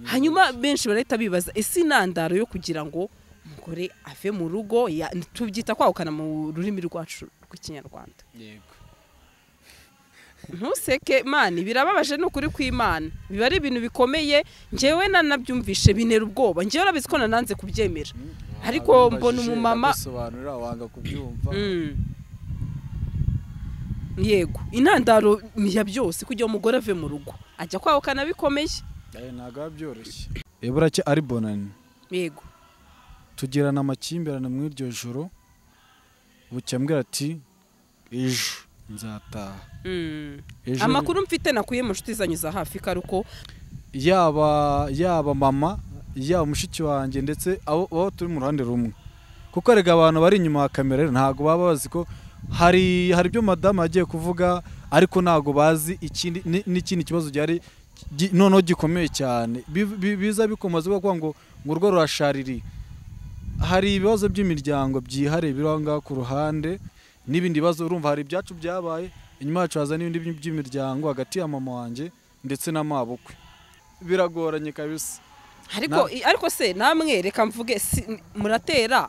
hanyuma benshi barahita bibaza ese intandaro yo kugira ngo umugore ave mu rugo ya- tubyita kwahukana mu rurimi rwacu rw'ikinyarwanda yego ntuseke mani birababaje ni ukuri kw'imana biba ari ibintu bikomeye ngewe nanabyumvishe binera ubwoba ngewe urabizi ko nananze kubyemera Ariko Wabibajije, mbona umumama- ndagusobanurira wanga kubyumva Mm. yego intandaro ya byose kugira ngo umugore ave mu rugo ajya kwahukana bikomeye Eh, ntabwo biba byoroshye ebura cye ari bonani yego tugirana amakimbirane muri iryo joro bucya ambwira ati ejo nzataha Mm. Ejo- amakuru mfite nakuye mu nshuti zanyu za hafi karuko yaba yaba mama yaba mushiki wanjye ndetse abo abo turi mu ruhande rumwe kuko erega abantu bari inyuma ya kamera rero ntabwo baba bazi ko hari hari ibyo madamu yagiye kuvuga ariko ntabwo bazi ikindi ni- n'ikindi kibazo gihari gi- noneho gikomeye cyane Bi- bi- biza bikomaze kuvuga ngo ngo urwo rurashaririye hari ibibazo by'imiryango byihariye biri aho ngaho ku ruhande n'ibindi bibazo urumva hari ibyacu byabaye inyuma yacu haza n'ibindi by- by'imiryango hagati ya mama wanjye ndetse na mabukwe biragoranye kabisa ariko ariko se namwe reka mvuge si- muratera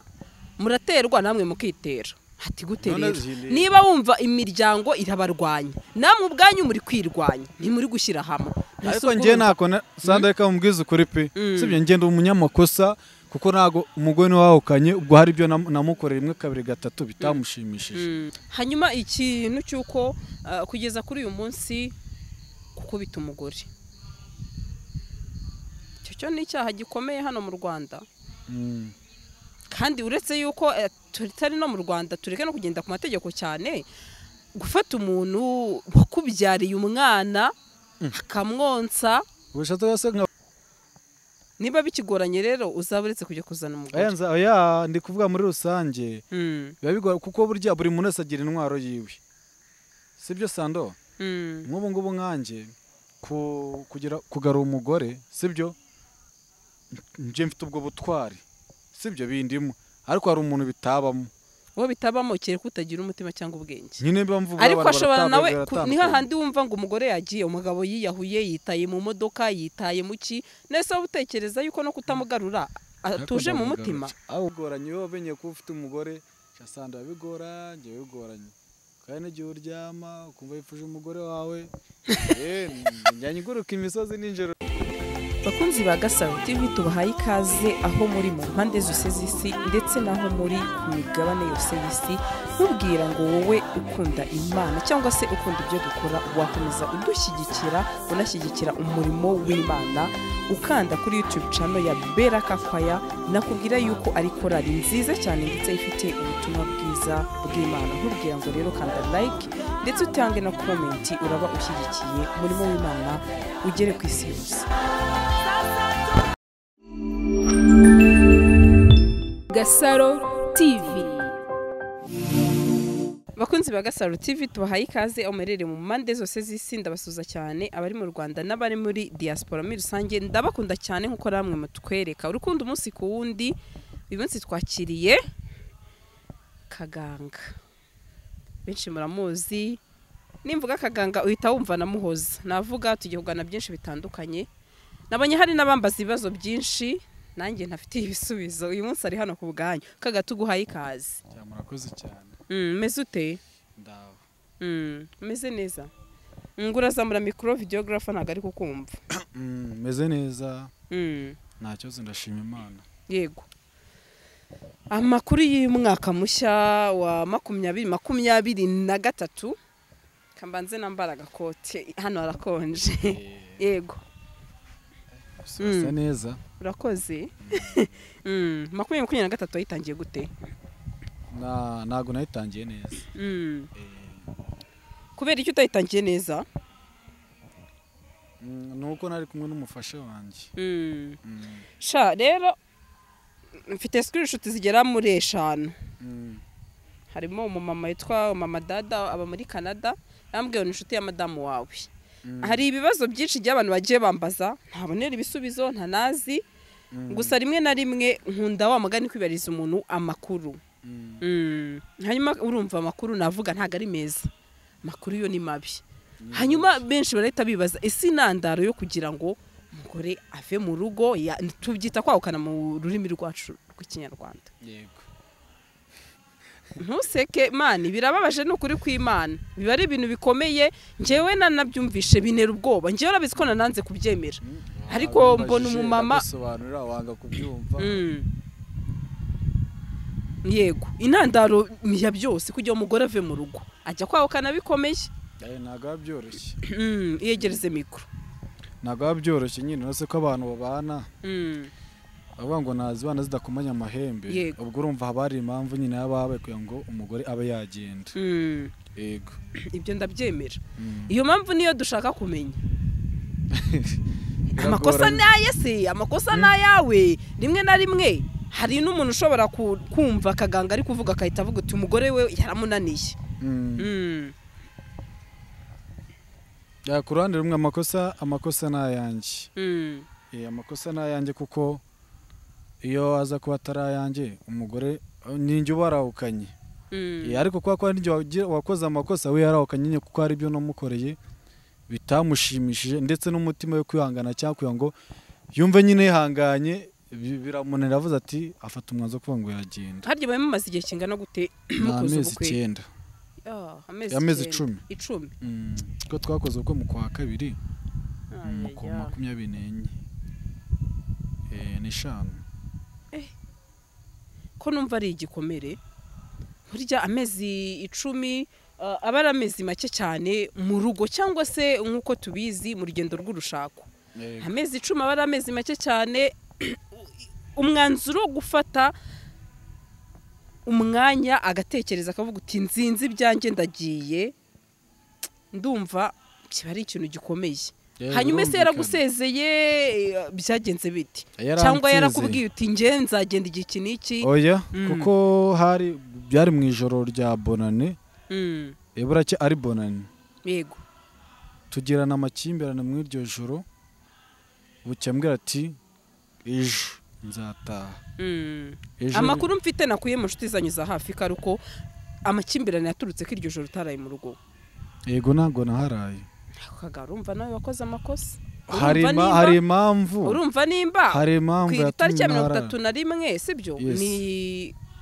muraterwa namwe mukitera hati gute None rero zihindura. niba wumva imiryango irabarwanya namwe ubwanyu muri kwirwanya ntimuri gushyira hamwe Ntese ariko ubwumva. njye nako na- sanda reka mubwize ukuri pe Mm. sibyo njye ndi umunyamakosa kuko ntago umugore niwe wahukanye ubwo hari ibyo nam- namukoreye rimwe kabiri gatatu bitamushimishije Mm. hanyuma ikintu cy'uko uh, kugeza kuri uyu munsi gukubita umugore icyo cyo ni icyaha gikomeye hano mu rwanda Mm. kandi uretse yuko eh, tutari no mu rwanda tureke no kugenda ku mategeko cyane gufata umuntu wakubyariye umwana akamwonsa ubushatse bwa se nka niba bikigoranye rero uzaba uretse kujya kuzana Oya, umugore nza- oya ndi kuvuga muri rusange Mm, biba bigoye kuko burya buri muntu wese agira intwaro yiwe sibyo sando mm, nk'ubu ngubu nkanjye ku- kugira kugarura umugore sibyo njye mfite ubwo butwari sibyo bindimo ariko hari umuntu bitabamo uwo bitabamo kereka utagira umutima cyangwa ubwenge nyine mba mvuga ariko abantu ashobora baratandukanye, nawe ku- ni baratandukanye. hahandi wumva ngo umugore yagiye umugabo yiyahuye yitaye mu modoka yitaye mu ki nese wowe utekereza yuko no kutamugarura atuje mu mutima aho bigoranye iyo wamenye ko ufite umugore usanga bigora njye bigoranye kandi n'igihe uryama ukumva yifuje umugore wawe eh, njya nguruka imisozi nijoro bakunzi ba gasaro tv tubahaye ikaze aho muri mu mpande zose z'isi ndetse n'aho muri ku migabane yose y'isi ntubwira ngo wowe ukunda imana cyangwa se ukunda ibyo dukora wakomeza udushyigikira unashyigikira umurimo w'imana ukanda kuri youtube channel ya bera kakwaya nakubwira yuko ari korali nziza cyane ndetse ifite ubutumwa bwiza bw'imana ntubwira ngo rero kanda like ndetse utange na komenti uraba ushyigikiye umurimo w'imana ugere ku isi yose Gasaro TV. bakunzi ba gasaro tv tubahaye ikaze aho muherereye mu mpande zose z'isi ndabasuza cyane abari mu rwanda n'abari muri diaspora muri rusange ndabakunda cyane nk'uko namwe mutwereka urukundo umunsi ku wundi uyu munsi twakiriye kaganga benshi muramuzi nimvuga kaganga uhita wumva namuhoza navuga tugiye kugana byinshi bitandukanye nabonye hari n'abambaza ibibazo byinshi nanjye ntafite ibisubizo uyu munsi ari hano ku bwanyu kaga tuguhaye ikaze murakoze cyane Mm, meze ute ndaho Mm, umeze neza ngo urazamura mikoro videogarafa ntabwo ari kukumva meze neza Mm, nta kibazo ndashima imana yego amakuru y'umwaka mushya wa makumyabiri makumyabiri na gatatu kambanze nambara agakote hano harakonje yego bisa neza urakoze Mm, makumyabiri makumyabiri na gatatu wayitangiye gute Na- ntabwo nayitangiye neza Mm, Eh, kubera icyo utayitangiye neza mm, ni uko nari kumwe n'umufasha wanjye Mm. Mm, sha rero mfite sikirinshuti zigera muri eshanu mm, harimo umumama witwa mama dada aba muri canada yambwiye ngo ni inshuti ya madamu wawe mm, hari ibibazo byinshi by'abantu bagiye bambaza ntabonera ibisubizo ntanazi mm, gusa rimwe na rimwe nkunda wa mugani kwibariza umuntu amakuru mm, Mm, hanyuma urumva amakuru navuga ntabwo ari meza amakuru yo ni mabi hanyuma benshi barahita bibaza ese intandaro yo kugira ngo umugore ave mu rugo ya- tubyita kwahukana mu rurimi rwacu rw'ikinyarwanda yego ntuseke mani birababaje ni ukuri kw'imana biba ari ibintu bikomeye ngewe nanabyumvishe bintera ubwoba ngewe urabizi ko nananze kubyemera Ariko Wabibajije, mbona umumama- ndagusobanurira wanga kubyumva Mm. yego intandaro ya byose kugira umugore ave mu rugo ajya kwahukana bikomeye Eh, ntabwo biba byoroshye Mm, iyegereze mikoro ntabwo biba byoroshye nyine uretse ko abantu babana Mm. bavuga ngo nazibana zidakomanya amahembe Yego. ubwo urumva haba hari impamvu nyine yaba yabaye kugira ngo umugore abe yagenda Mm. yego ibyo ndabyemera Mm. iyo mpamvu niyo dushaka kumenya Biragoranye. amakosa ni aye se amakosa ni ayawe rimwe na rimwe hari n'umuntu ushobora ku- kumva akaganga ari kuvuga agahita avuga ati umugore we yaramunaniye Mm. Mm. Ya, ku ruhande rumwe amakosa amakosa ni ayanjye Mm. Eh, amakosa ni ayanjye kuko iyo aza kuba atari ayanjye umugore eh, ninjye uba warahukanye Mm. Eh, ariko kubera ko hari n'igihe wagira- wakoze amakosa we yarahukanye nyine kuko hari ibyo namukoreye bitamushimishije ndetse n'umutima we kwihangana cyangwa kugira ngo yumve nyine yihanganye bi- biramunanira avuze ati afata umwanzuro wo kuvuga ngo yagenda harya bari mumaze igihe kingana gute ni mukoze amezi ubukwe icyenda Ah, amezi icyenda. icumi. icumi Mm, ko twakoze ubukwe mu kwa kabiri Ayaya. mu kwa makumyabiri n'enye Eh, n'eshanu ko numva ari igikomere burya amezi icumi ah, aba ari amezi make cyane mu rugo cyangwa se nk'uko tubizi mu rugendo rw'urushako Yego. amezi icumi aba ari amezi make cyane umwanzuro wo gufata umwanya agatekereza akavuga uti nzinzi ibyanjye ndagiye ndumva kiba ari ikintu gikomeye Eh, hanyuma ese birumvikana. yaragusezeye eh, byagenze biti Yaransezeye. cyangwa yarakubwiye uti nge nzagenda igihe iki n'iki oya Mm. kuko hari byari mu ijoro rya bonane Mm, eh, buracya ari bonane yego tugirana amakimbirane mu iryo joro bucya ambwira ati ejo nzataha Mm. ejo amakuru mfite nakuye mu nshuti zanyu za hafi ko ari uko amakimbirane yaturutse ko iryo joro utaraye mu rugo yego ntabwo naharaye kagara urumva nawe wakoze amakosa hari Urumva ima- nimba- hari impamvu urumva nimba hari ku impamvu itariki ya yatumye mirongo ntaharaye. itatu na rimwe sibyo Yes. ni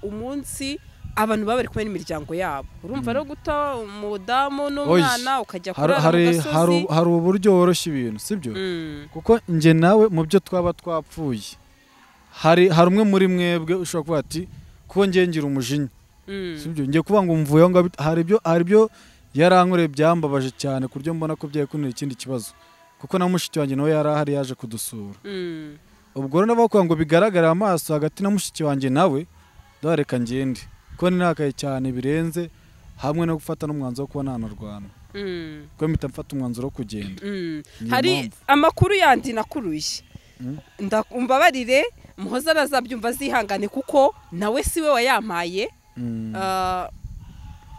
umunsi abantu baba bari kumwe n'imiryango yabo urumva rero guta umudamu n'umwana ukajya Hari- kurara mu hari- hari gasozi hari uburyo woroshya ibintu sibyo Mm, kuko njye nawe mu byo twaba twapfuye hari hari umwe muri mwebwe ushobora kuvuga ati kuko njye ngira umujinya mm, sibyo njye kuvuga ngo mvuye aho ngaho bit- hari ibyo hari ibyo yarankoreye byambabaje cyane ku buryo mbona ko byari kunira ikindi kibazo kuko na mushiki wanjye nawe yari ahari yaje kudusura mm. ubwo rero nabo kugira ngo bigaragarire amaso hagati na mushiki wanjye nawe ndareka ngende kuko ninakaye cyane birenze hamwe no gufata n'umwanzuro wo kuba nanarwana Mm, kuko mpita mfata umwanzuro wo kugenda mm. Niyo hari mpamvu. amakuru yandi nakuruye Mm. mbabarire muhoza arazabyumva azihangane kuko nawe siwe wayampaye Mm. Ah,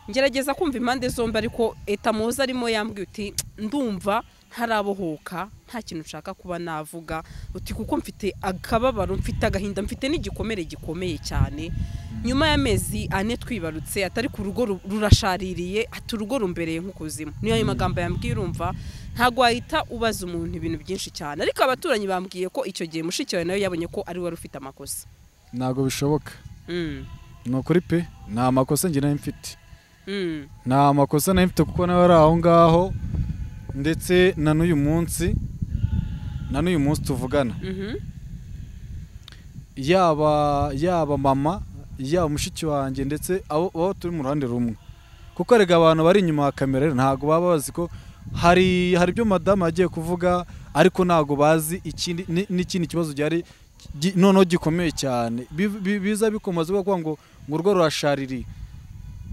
ngerageza kumva impande zombi ariko eta muhoza arimo yambwiye uti ndumva ntarabohoka nta kintu nshaka kuba navuga uti kuko mfite akababaro mfite agahinda mfite n'igikomere gikomeye cyane nyuma y'amezi ane twibarutse atari ku rugo ru- rurashaririye ati urugo rumbereye nk'ukuzimu niyo ayo magambo yambwiye urumva ntabwo wahita ubaza umuntu ibintu byinshi cyane ariko abaturanyi bambwiye ko icyo gihe mushiki wawe nawe yabonye ko ari we wari ufite amakosa ntabwo bishoboka Mm, ni ukuri pe nta makosa njye nayo mfite mm, nta makosa nayo mfite kuko nawe ari aho ngaho ndetse na n'uyu munsi na n'uyu munsi tuvugana mhm, yaba yaba mama yaba mushiki wanjye ndetse abo abo turi mu ruhande rumwe kuko erega abantu bari inyuma ya kamera ntabwo baba bazi ko hari hari ibyo madamu yagiye kuvuga ariko ntabwo bazi ikindi ni- n'ikindi kibazo gihari gi- noneho gikomeye cyane Bi- bi- biza bikomaze kuvuga ngo ngo urwo rurashaririye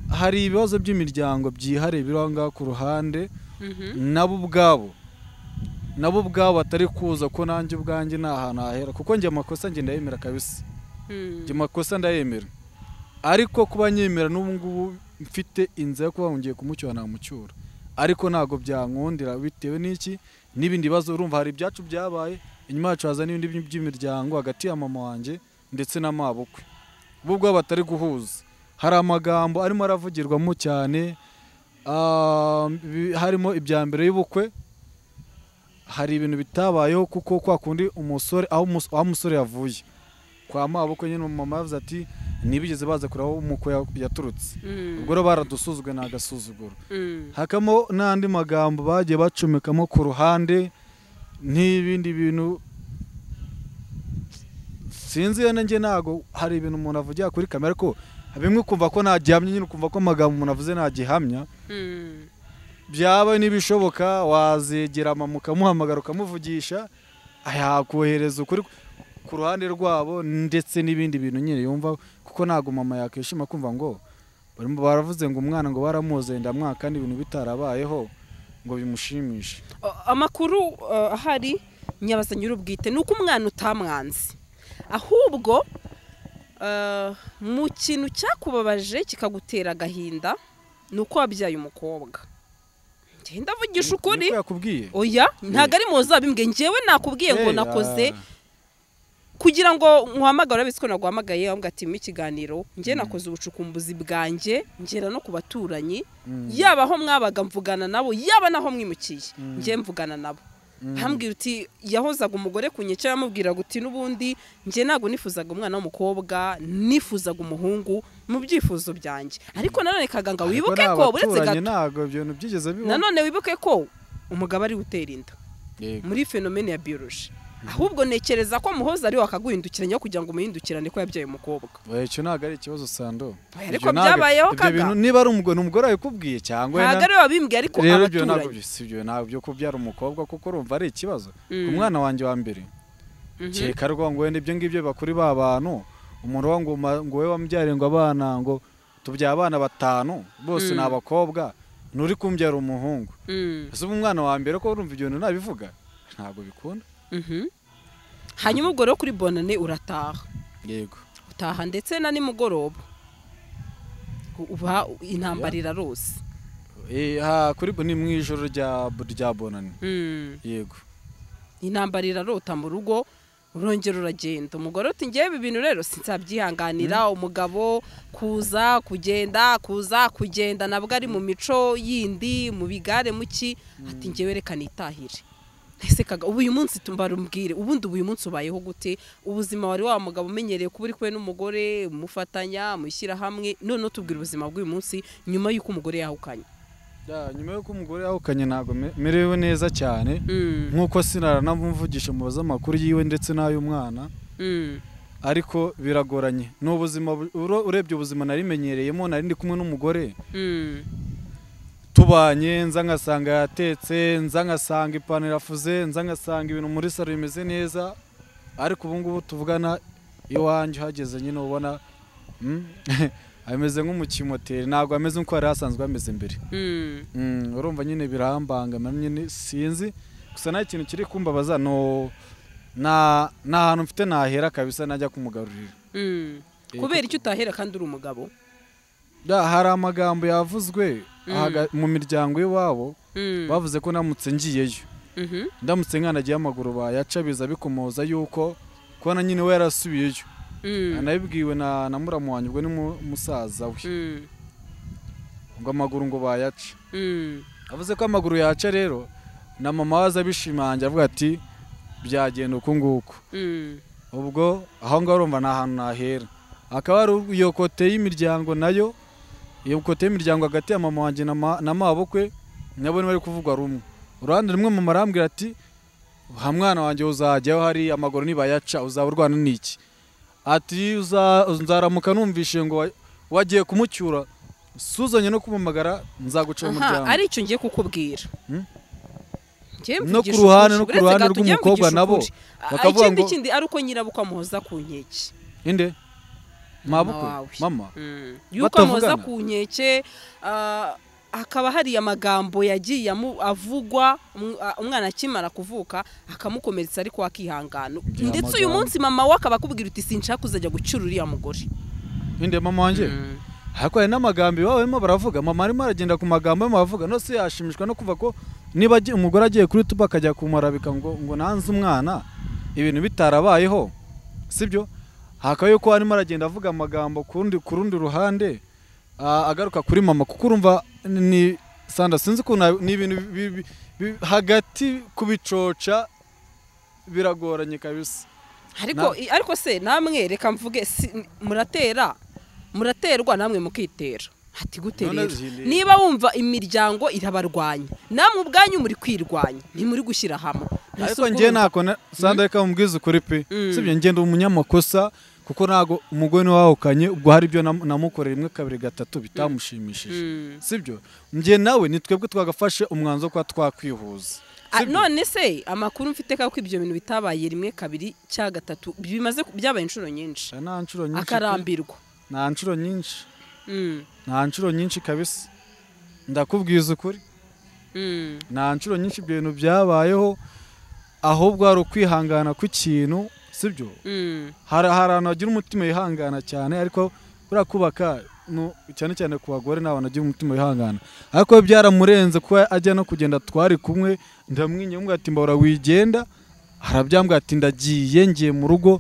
hari ibibazo by'imiryango byihariye biri aho ngaho ku ruhande mhm. nabo ubwabo nabo ubwabo batari kuza ko nanjye ubwanjye ni ahantu hahera kuko njye amakosa njye ndayemera kabisa Mm. njye amakosa ndayemera ariko kuba nyemera n'ubu ngubu mfite inzira yo kuba ngiye kumucyura namucyura ariko ntabwo byankundira bitewe n'iki n'ibindi bibazo urumva hari ibyacu byabaye inyuma yacu haza n'ibindi by- by'imiryango hagati ya mama wanjye ndetse na mabukwe bo ubwabo batari guhuza hari amagambo arimo aravugirwamo cyane ah, bi- harimo ibya mbere y'ubukwe hari ibintu bitabayeho kuko kwa kundi umusore aho umus- aho umusore yavuye kwa maboko nyine umumama yavuze ati ntibigeze baza kureba aho umuko ya- yaturutse ubwo rero baradusuzugwe ni agasuzuguro hakamo n'andi magambo bagiye bacomekamo ku ruhande n'ibindi bintu sinzi yene njye ntago hari ibintu umuntu avugira kuri kamera ko bimwe ukumva ko ntagihamya nyine ukumva ko amagambo umuntu avuze ntagihamya byaba n'ibishoboka wazegera mama ukamuhamagara ukamuvugisha yakohereza ukuri ku ruhande rwabo ndetse n'ibindi bintu nyine yumva kuko ntabwo mama yakwishima kumva ngo barimo baravuze ngo umwana ngo baramuzeye ndamwaka kandi ibintu bitarabayeho ngo bimushimishe A- amakuru uh, ahari nyabaza nyir'ubwite ni uko umwana utamwanze ahubwo uh, mu kintu cyakubabaje kikagutera agahinda ni uko wabyaye umukobwa njye ndavugisha ukuri niko yakubwiye oya ntabwo ari muzi abimbwe njyewe nakubwiye ngo Eh, nakoze ah. kugira ngo nkuhamagare urabona ko naguhamagaye wambwira ati mu ikiganiro njye nakoze ubucukumbuzi bwanjye ngera no ku baturanyi Mm. yaba aho mwabaga mvugana nabo yaba n'aho mwimukiye Mm. njye mvugana nabo Mm. hambwira uti yahozaga umugore ku nyecyo yamubwiraga uti n'ubundi njye ntabwo nifuzaga umwana w'umukobwa nifuzaga umuhungu mu byifuzo byanjye ariko nanone kaganga Ariko wibuke ko n'abaturanyi uretse gato ntabwo ibyo bintu byigeze bibaho nanone wibuke ko umugabo ari gutera inda muri fenomene ya bioloji ahubwo nekereza ko muhoza ari wakaguhindukiranya kugira ngo umuhindukirane ko yabyaye umukobwa Oya, icyo ntabwo ari ikibazo sando Oya, ariko Ibyo ntabwo- byabayeho ibyo kaga. bintu niba ari umugore ni umugore wabikubwiye cyangwa ntabwo ari we wabimbwiye ariko rero ibyo ntabwo abaturanyi byo- si ibyo ntabwo byo kubyara umukobwa kuko urumva ari ikibazo Mm. umwana wanjye wa mbere Mhm. keka rwa ngo wenda ibyo ngibyo biba kuri ba bantu umuntu wa ngo ma- ngo wowe wambyariye ngo abana ngo tubyara abana batanu bose Mm. ni abakobwa nturi kumbyara umuhungu Mm, ese uba umwana wa mbere ko urumva ibyo bintu nabivuga ntabwo bikunda mhm. hanyuma ubwo rero kuri bonane urataha yego utaha ndetse na nimugoroba uba intambara irarose Eh, ha, kuri bo ni mu ijoro rya rya bonani Mm, yego intambara irarota mu rugo urongera uragenda umugore uti ngewe ibi bintu rero sinsabyihanganira umugabo kuza kugenda kuza kugenda nabwo ari mu mico yindi mu bigare muki ati ngewe reka nitahire ese kaga ubu uyu munsi tubarumbwire ubundi ubu uyu munsi ubayeho gute ubuzima wari wa mugabo umenyereye kuba uri kumwe n'umugore mufatanya mushyira hamwe noneho tubwira ubuzima bw'uyu munsi nyuma y'uko umugore yahukanye Ya, nyuma y'uko umugore yahukanye ntabwo me- merewe neza cyane Mm, nk'uko sinaranamuvugisha mu amakuru yiwe ndetse n'ay'umwana mm, ariko biragoranye ni ubuzima bu- uro- urebye ubuzima narimenyereyemo nari ndi kumwe n'umugore mm, tubanye nza ngasanga yatetse nza ngasanga ipantaro irafuze nza ngasanga ibintu muri salo bimeze neza ariko ubu ngubu tuvugana iwanjye uhageze nyine ubona mm, ameze nk'umukimoteri ntabwo ameze nk'uko yari asanzwe ameze mbere mm. Mm, urumva nyine birambangamira nyine sinzi gusa nta kintu kiri kumbabaza no nta nta hantu mfite nahera kabisa najya kumugarurira Mm. Eh, kubera icyo utahera kandi uri umugabo Da, hari amagambo yavuzwe Mm. haga- mu miryango iwabo Mm. bavuze ko ndamutse ngiyeyo Mhm. ndamutse nkanagiye amaguru bayaca biza bikomoza yuko kubona nyine we yarasubiyeyo Mm. anabibwiwe na na muramu wanjye ubwo ni mu- musaza we Mm. ngo amaguru ngo bayaca Mm. avuze ko amaguru yaca rero na mama waza abishimangira avuga ati byagenda uku nguku Mm. ubwo aho ngaho urumva ni ahantu nahera hakaba hari iyo kote y'imiryango nayo iyo kote y'imiryango hagati ya mama wanjye na ma- na mabukwe nabo bari kuvugwa rumwe uruhande rumwe mama arambwira ati ha mwana wanjye uzajyaho hari amaguru nibayaca uzaba urwana n'iki ati "Uza- nzaramuka numvishe ngo wa- wagiye kumucyura suzanye no kumumagara nzaguca Aha, mu muryango ari icyo ngiye kukubwira Mm. Ngiye No ku mvugisha ruhande- ukuri, no ku uretse ruhande gato, ngiye rw'umukobwa mvugisha nabo, ukuri. Ah, bakavuga ikindi ngo- kindi ari uko nyirabukwe amuhoza ku nkeke inde mabukwe wawe. mama Mm. yuko Batavugana. amuhoza ku nkeke ah, hakaba hari amagambo yagiye amu- avugwa um- ah, umwana akimara kuvuka akamukomeretsa ariko akihangana Bya ndetse uyu magambo. munsi mama we akaba akubwira uti sinshaka kuzajya gucyura uriya mugore inde mama wanjye Mm. ariko hari n'amagambo iwabo barimo baravuga mama arimo aragenda ku magambo arimo baravuga nose yashimishwa no kuva ko niba agiye- umugore agiye kuri tuba akajya kumurabika ngo ngo nanze umwana ibintu bitarabayeho sibyo hakaba yuko arimo aragenda avuga amagambo ku rundi ku rundi ruhande ah, agaruka kuri mama kuko urumva ni sanda sinzi ukuntu hab- ni ibintu bi- bi- bi- hagati kubicoca biragoranye kabisa ariko ariko se namwe reka mvuge si- muratera muraterwa namwe mukitera ati gute None rero zihinde- niba wumva imiryango irabarwanya namwe ubwanyu muri kwirwanya ntimuri gushyira hamwe Mbese ariko ubwo njye urumva- ntako sanda reka mubwize ukuri pe Mm. sibyo njye ndi umunyamakosa kuko ntago umugore niwe wahukanye ubwo hari ibyo nam- namukoreye rimwe kabiri gatatu bitamushimishije Mm. sibyo njye nawe ni twebwe twagafashe umwanzuro wo kuba twakwihuza Ah, Sibyo? none se amakuru mfite ko ibyo bintu bitabaye rimwe kabiri cya gatatu bimaze ku- byabaye inshuro nyinshi Sha, nta nshuro nyinshi pe. akarambirwa nta nshuro nyinshi Mm, nta nshuro nyinshi kabisa ndakubwiza ukuri mm. nta nshuro nyinshi ibyo bintu byabayeho ahubwo hari ukwihangana kw'ikintu sibyo Mm, hari hari ahantu hagira umutima wihangana cyane ariko buriya kubaka nu- cyane cyane ku bagore ni abantu bagira umutima wihangana ariko we byaramurenze kuba ajya no kugenda twari kumwe ndamwinyumwe ati mbahora wigenda arabyambwira ati ndagiye ngiye mu rugo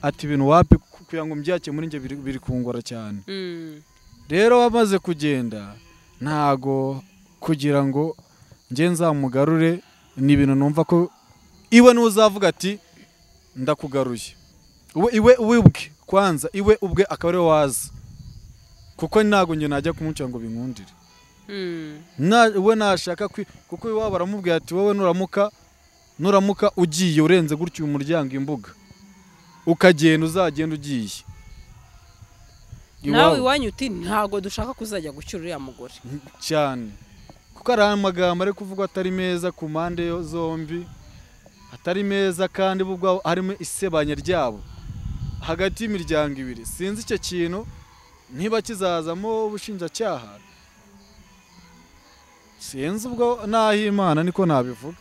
ati ibintu wapi ku- kugira ngo mbyake muri njye biri, biri kungora cyane mm. rero wamaze kugenda ntago kugira ngo njye nzamugarure ni ibintu numva ko iwe n'uzavuga ati ndakugaruye uwe iwe iwe ubwe kwanza iwe ubwe akaba ariwe waza kuko ntago njye najya kumuca ngo binkundire Mm, Na- we nashaka kwi- kuko iwabo aramubwira ati wowe nuramuka nuramuka ugiye urenze gutya uyu muryango imbuga ukagenda uzagenda ugiye nawe Iwabo. iwanyu uti ntabwo dushaka kuzajya gucyura uriya mugore cyane kuko hari amagambo ari kuvugwa atari meza ku mpande yo- zombi atari meza kandi bo ubwabo harimo isebanya ryabo hagati y'imiryango ibiri sinzi icyo kintu niba kizazamo ubushinjacyaha sinzi ubwo n'aho imana niko nabivuga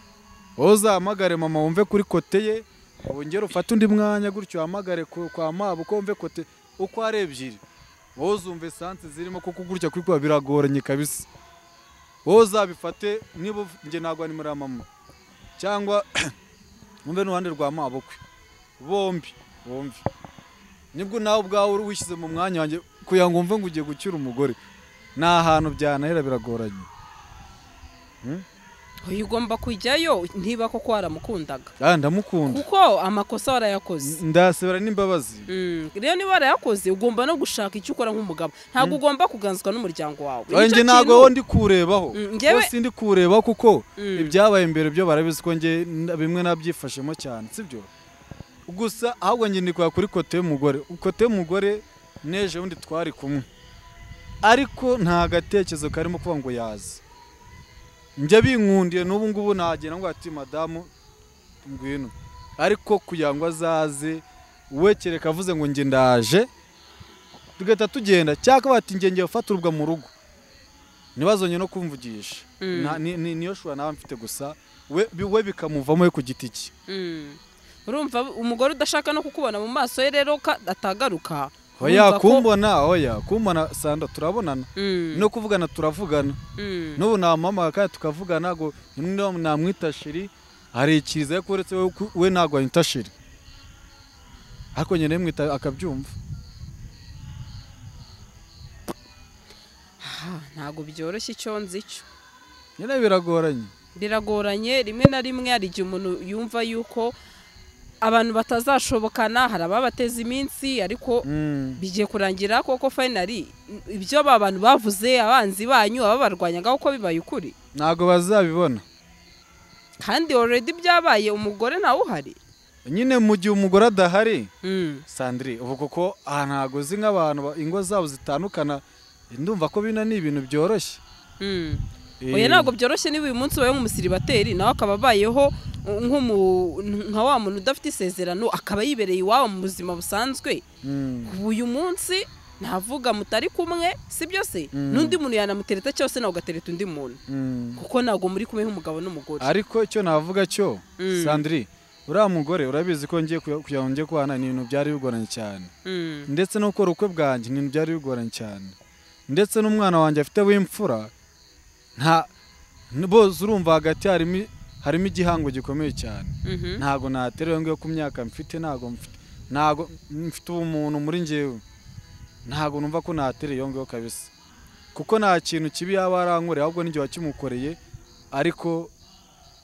wowe uzahamagare mama wumve kuri kote ye wongere ufate undi mwanya gutyo uhamagare ku- kwa mabo uko wumve kote uko ari ebyiri wowe uzumva esanse zirimo kuko gutya kuri kuba biragoranye kabisa wowe uzabifate niba uf- njye ntabwo ari muri mama cyangwa wumve n'uruhande rwa mabukwe bombi bombi nibwo nawe ubwawe uri wishyize mu mwanya wanjye kugira ngo wumve ngo ugiye gucyura umugore ni ahantu byanahera biragoranye Oya, ugomba kujyayo niba koko waramukundaga Ah, ndamukunda kuko amakosa warayakoze ndasebera n'imbabazi Mm, rero niba warayakoze ugomba no gushaka icyo ukora nk'umugabo ntabwo ugomba kuganzwa n'umuryango wawe Oya, Nicyo njye ntabwo kintu- wowe ndi kuwurebaho Mm, njyewe- wowe sindi kuwurebaho kuko Mm. ibyabaye imbere byo barabizi ko njye n- bimwe nabyifashemo cyane sibyo gusa ahubwo njye ndi kuri kote y'umugore kote y'umugore neje wundi twari kumwe ariko nta gatekerezo karimo kuba ngo yaza njye binkundiye n'ubu ngubu nagenda ngo ati madamu ngwino ariko kugira ngo azaze we kereka avuze ngo njye ndaje tugahita tugenda cyangwa bati njye ngiye gufata urubwa mu rugo ntibazonye no kumvugisha Mm. Nta- ni- ni- niyo shura nawe mfite gusa we bi- we bikamuvamo we ku giti cye Mm. urumva umugore udashaka no kukubona mu maso ye rero ka- atagaruka oya urumva ko- kumbona oya kumbona sanda turabonana Mm, no kuvugana turavugana mm, n'ubu namuhamagara kandi tukavugana ngo niba namwita shiri hari ikiza ariko uretse we ku- we ntabwo anyita shiri ariko nyine mwita akabyumva aha, ntabwo byoroshye icyo nzi cyo nyine biragoranye biragoranye rimwe na rimwe hari igihe umuntu yumva yuko abantu batazashobokana hari ababateza iminsi ariko Mm. bigiye kurangira koko finally ibyo aba bantu bavuze abanzi banyu ababarwanyaga uko bibaye ukuri ntabwo bazabibona kandi already byabaye umugore nawe uhari nyine mu gihe umugore adahari sandire ubu kuko aha ntabwo uzi nk'abantu ba- ingo zabo zitandukana ndumva ko bino ni ibintu byoroshye oya Eh, ntabwo byoroshye niba uyu munsi ubaye nk'umusiribateri nawe akaba abayeho uh, nk'umu- nka wa muntu udafite isezerano akaba yibereye iwabo mu buzima busanzwe mm, ubu uyu munsi navuga mutari kumwe si byo se Mm. n'undi muntu yanamutereta cyose nawe ugatereta undi muntu mm. kuko ntabwo muri kumwe nk'umugabo n'umugore ariko icyo navuga cyo Mm. sandire uriya mugore urabizi ko ngiye kuya- kugira ngo njye kubana ni ibintu byari bigoranye cyane Mm. ndetse no gukora ubukwe bwanjye ni ibintu byari bigoranye cyane ndetse n'umwana wanjye afite w'imfura nta n- bose urumva hagati harimo i- harimo igihango gikomeye cyane Mhm. ntago naterewe ngiyo ku myaka mfite ntago mfite ntago mfite ubumuntu muri njyewe ntago numva ko naterewe ngiyo kabisa kuko nta kintu kibi yaba yarankoreye ahubwo n'igihe wakimukoreye ariko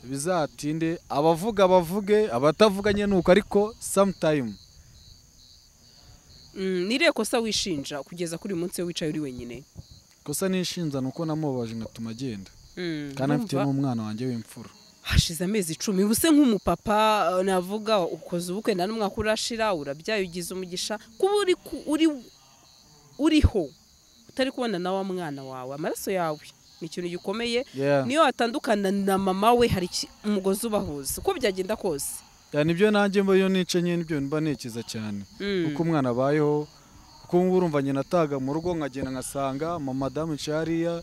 bizatinde abavuga bavuge abatavuga nyine nuko ariko samutayimu Mm, ni irihe kosa wishinja kugeza kuri uyu munsi wicaye uri wenyine gusa nishinza ni uko namubabaje ngatuma agenda Mm, kandi afite urumva? n'umwana wanjye w'imfura hashize amezi icumi uba use nk'umupapa eh, navuga ukoze ubukwe nta n'umwaka urashira urabyaye ugize umugisha kuba uri ku- uri uriho utari kubona na wa mwana wawe amaraso yawe ni ikintu gikomeye Yeah. niyo watandukana na mama we hari iki- umugozi ubahuza uko byagenda kose Yeah, nibyo nanjye mba iyo nice nyine nibyo mba nikiza cyane Mm. uko umwana abayeho kuko ubu urumva nyina ataga mu rugo nkagenda nkasanga madamu yicaye hariya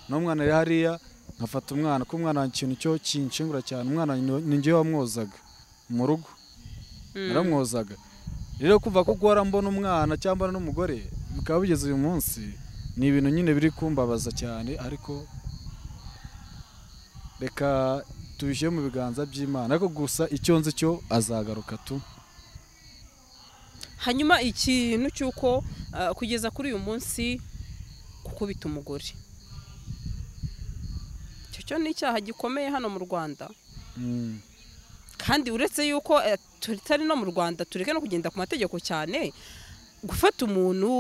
n'umwana ari hariya nkafata umwana kuko umwana ikintu cyo kinshengura cyane umwana ni njye wamwozaga mu rugo naramwozaga rero kuva ko guhora mbona umwana cyangwa n'umugore bikaba bigeze uyu munsi ni ibintu nyine biri kumbabaza cyane ariko reka tubishyire mu biganza by'imana ariko gusa icyo nzi cyo azagaruka tu hanyuma ikintu cy'uko ah, kugeza kuri uyu munsi gukubita umugore icyo cyo ni icyaha gikomeye hano mu rwanda Mm. kandi uretse yuko eh, tutari no mu rwanda tureke no kugenda ku mategeko cyane gufata umuntu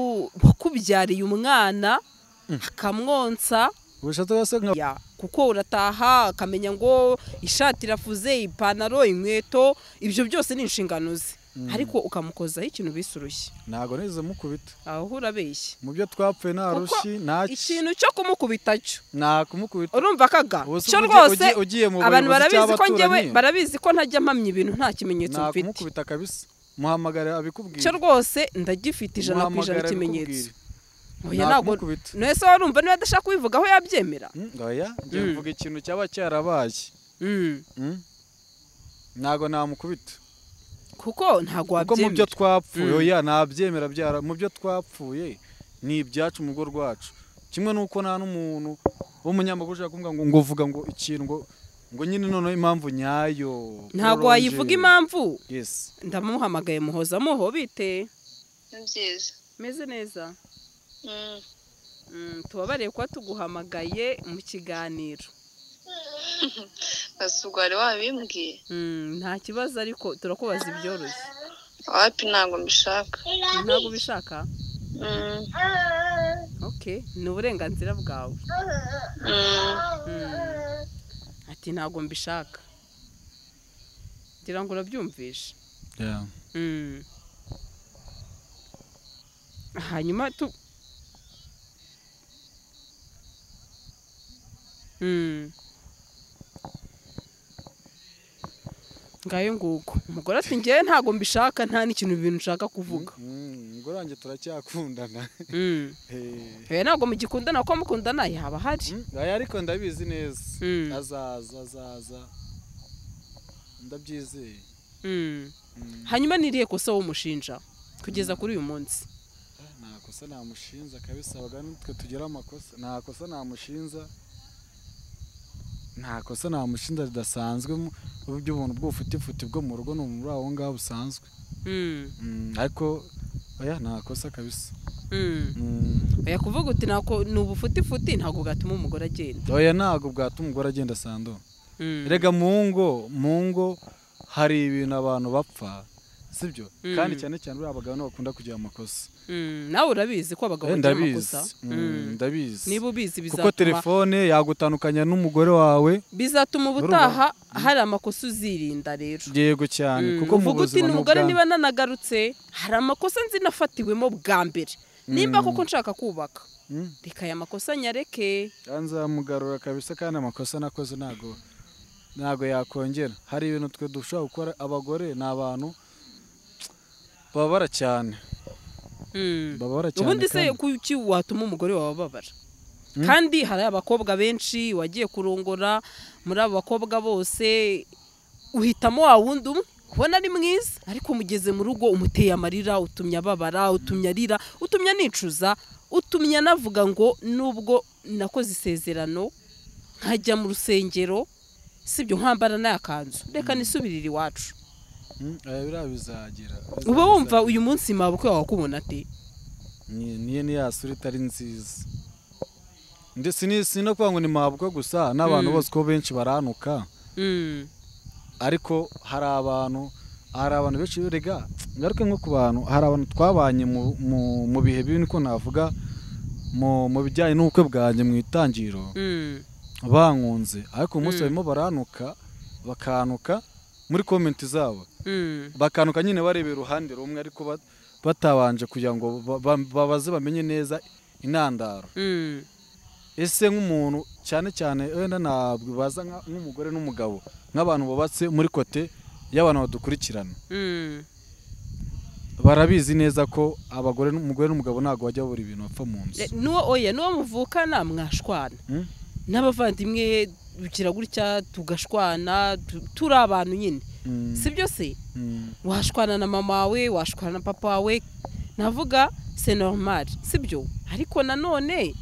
wakubyariye umwana akamwonsa ubushatse bwose nka ya kuko urataha akamenya ngo ishati irafuze ipantaro inkweto ibyo byose ni inshingano ze ariko ukamukozaho ikintu bise urushyi ntabwo nize mukubita aho urabeshya mu byo twapfuye nta Kuko rushyi nta ki- ikintu cyo kumukubita cyo nta kumukubita urumva kaga Ubu se cyo ugiye- rwose ugiye- ugiye mu abantu bayobozi barabizi ko cy'abaturanyi? njyewe barabizi ko ntajya mpamya ibintu nta kimenyetso nta mfite kumukubita kabisa muhamagara abikubwira cyo rwose ndagifite ijana ku ijana Muhamagara ikimenyetso abikubwire. oya Nta ntabwo kumukubita. nese warumva niba adashaka kubivugaho yabyemera Mm, oya njye Mm. mvuga ikintu cyaba cyarabaye Mm. Mm. ntabwo namukubita kuko ntabwo kuko mu byo wabyemera twapfuye Mm. oya nabyemera byara mu byo twapfuye ni ibyacu mu rugo rwacu kimwe n'uko nta n'umuntu w'umunyamakuru ushaka kumubwira ngo ngo vuga ngo ikintu ngo ngo nyine noneho impamvu nyayo ntabwo prolonge. wayivuga impamvu yes ndamuhamagaye muhoza muho bite ni byiza meze neza Mm. Mm, tubabareye kuba tuguhamagaye mu kiganiro ese ubwo wari wabimbwiye Mm, nta kibazo ariko turakubaza ibyoroshye wapi ntabwo mbishaka ntabwo ubishaka Mm. okay ni uburenganzira bwawe Mm. Mm. ati ntabwo mbishaka ngira ngo urabyumvishe yeah. Mm. hanyuma tu Mm. ngayo nguko umugore ati ngewe ntabwo mbishaka nta n'ikintu bintu nshaka kuvuga ngo wanjye turacyakundana Mm. Eh, Eh, ntabwo mugikundana kuko mukundana yaba ahari mm, oya, ariko ndabizi neza Mm. azaza azaza ndabyizeye Mm. Mm. hanyuma niriye kosa w'umushinja kugeza kuri uyu munsi nta kosa namushinza kabisa abagabo nitwe tugira amakosa nta kosa namushinza nta kosa namushinza ridasanzwe mu- by'ubuntu bw'ubufutifuti bwo mu rugo ni umuntu uri aho ngaho busanzwe Mm. Mm, ariko oya nta kosa kabisa Mm. Mm, oya kuvuga uti nako ni ubufutifuti ntabwo bwatuma umugore agenda oya ntabwo bwatuma umugore agenda sandura Mm. erega mu ngo mu ngo hari ibintu abantu bapfa sibyo Mm. kandi cyane cyane uriya abagabo nibo bakunda kugira amakosa Mm. nawe urabizi ko abagabo Eh, bagira amakosa ndabizi Mm. Mm, ndabizi niba ubizi kuko bizatuma telefone yagutandukanya n'umugore wawe bizatuma ubutaha hari amakosa uzirinda rero yego cyane Mm. kuko mu uvuga uti buzima n'umugore n'ubwa- niba nanagarutse hari amakosa nzi nafatiwemo bwa mbere nimba koko nshaka kubaka Mm. reka aya makosa nyareke Ah, nzamugarura kabisa kandi amakosa nakoze ntago ntago yakongera hari ibintu twe dushobora gukora abagore ni abantu bababara cyane Mm. bababara cyane ubundi se kandi- kuki watuma umugore wawe ababara Mm. kandi hari abakobwa benshi wagiye kurongora muri abo bakobwa bose uhitamo wa wundi umwe ubona ari mwiza ariko umugeze mu rugo umuteye amarira utumye ababara utumye arira utumye anicuza utumye anavuga ngo nubwo nakoze isezerano nkajya mu rusengero sibyo nkambara n'aya kanzu reka nisubirire iwacu Mm, eh, biriya bizagira uba bizagira. wumva uyu munsi mabukwe wawe akubona ate Ni- niyo ni ya sura itari nziza ndetse ni si no kuvuga ngo ni mabwa gusa n'abantu Mm. bose ko benshi baranuka Mm. ariko hari abantu hari abantu benshi rega ngaruke nko ku bantu hari abantu twabanye mu- mu- mu bihe bibi niko navuga mu mu bijyanye n'ubukwe bwanjye mu itangiriro Mm. bankunze ariko Mm. umunsi barimo baranuka bakanuka muri komenti zabo Mm. bakanuka nyine bareba iruhande rumwe ariko ba- batabanje kugira ngo ba- ba- babaze bamenye neza intandaro Mm. ese nk'umuntu cyane cyane wenda ntabwo baza nka- nk'umugore n'umugabo nk'abantu bubatse muri kote y'abantu badukurikirana Mm. barabizi neza ko abagore n'umugore n'umugabo ntabwo bajya babura ibintu bapfa mu nzu E, nuwo oya nuwo muvukana mwashwana Mm. n'abavandimwe bukira gutya tugashwana tu- turi abantu nyine Mm, si byo se mm, washwana na mama wawe washwana na papa wawe navuga se normal si byo ariko nanone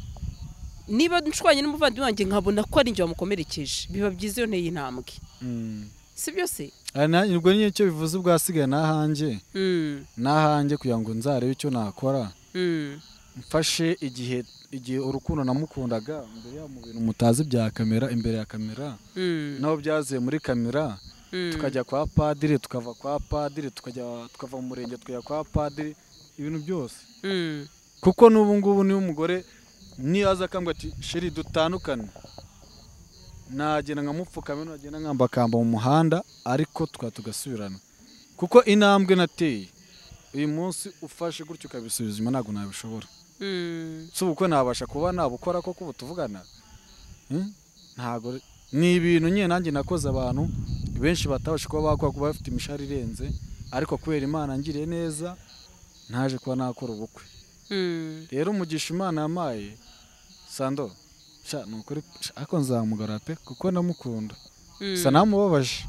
niba nshwanye n'umuvandimwe wanjye nkabona ko ari njye wamukomerekeje biba byiza iyo nteye intambwe mm. si byo se Ah, nanjye ubwo nyine icyo bivuze ubwasigaye n'ahanjye Mm, n'ahanjye kugira ngo nzarebe icyo nakora mm, mfashe igihe igihe urukundo namukundaga mbere ya mu bintu mutazi bya kamera imbere ya kamera mm, naho byaziye muri kamera mm. tukajya kwa padiri tukava kwa padiri tukajya tukava mu murenge tukajya kwa padiri ibintu byose Mm, kuko n'ubu ngubu niba umugore niyaza akambwa ati sheri dutandukane nagenda nkamupfukama nagenda nkambakamba mu muhanda ariko tukaba tugasubirana kuko intambwe nateye uyu munsi ufashe gutyo ukabisubiza inyuma ntabwo nabishobora mm, si ubukwe nabasha kuba nabukora koko ubu tuvugana Hmm? ntabwo re- ni ibintu nyine nanjye nakoze abantu benshi batabasha kuba bakora kuba bafite imishahara irenze ariko kubera imana ngiriye neza ntaje kuba nakora ubukwe mm. rero umugisha imana yamaye sando sha ni ukuri sha, ariko nzamugara pe kuko ndamukunda gusa namubabaje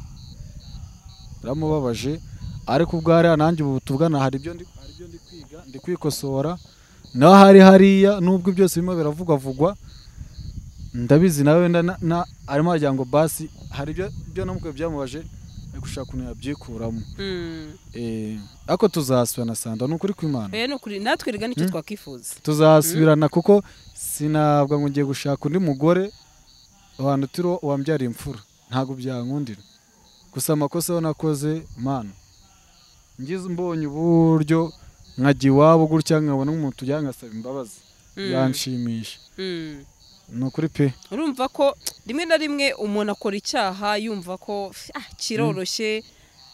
biramubabaje ariko ubwo hariya nanjye ubu tuvugana hari ibyo ndi hari ibyo ndi kwiga ndi kwikosora naho hari hariya nubwo byose birimo biravugwavugwa ndabizi nawe wenda na- na- arimo aragira ngo basi hari ibyo ibyo namukwe byamubaje ari gushaka ukuntu yabyikuramo Mm. Eh, ariko tuzasubirana sando ni ukuri kw'imana Oya, ni ukuri natwe rega nicyo twakwifuza tuzasubirana kuko sinabwa ngo ngiye gushaka undi mugore abantu turi wambyara imfura ntabwo byankundira gusa amakosa yo nakoze mana ngize mbonye uburyo nkajya iwabo gutya nkabona nk'umuntu ujya ngasaba imbabazi Mm. yanshimisha Mm. ni ukuri pe urumva ko rimwe na rimwe umuntu akora icyaha yumva ko "Ah, kiroroshye